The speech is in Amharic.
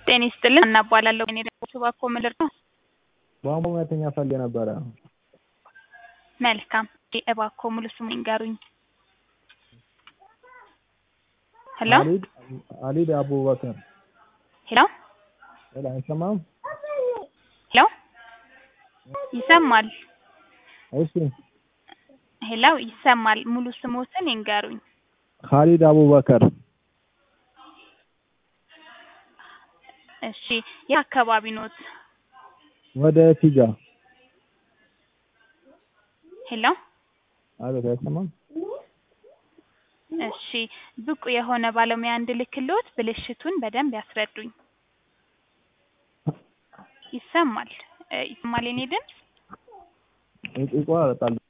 ጤና ይስጥልን እናባላለሁ እኔ ደግሞ እባክዎ ምንድን ነው? ቧንቧ ሙያተኛ ፈልጌ ነበረ። መልካም እባክዎ ሙሉ ስሙን ይንገሩኝ? ሄሎ አሊድ አሊድ አቡበከር ሄሎ ሄሎ አይሰማም? ሄሎ ይሰማል እሺ ሄሎ ይሰማል ሙሉ ስሞትን ይንገሩኝ? ካሊድ አቡበከር እሺ የት አካባቢ ኖት? ወደ ፊጋ ሄሎ አቤት አይሰማም? እሺ ብቁ የሆነ ባለሙያ እንድልክልዎት ብልሽቱን በደንብ ያስረዱኝ? ይሰማል እ ይሰማል የኔ ድምፅ? ይቆራረጣል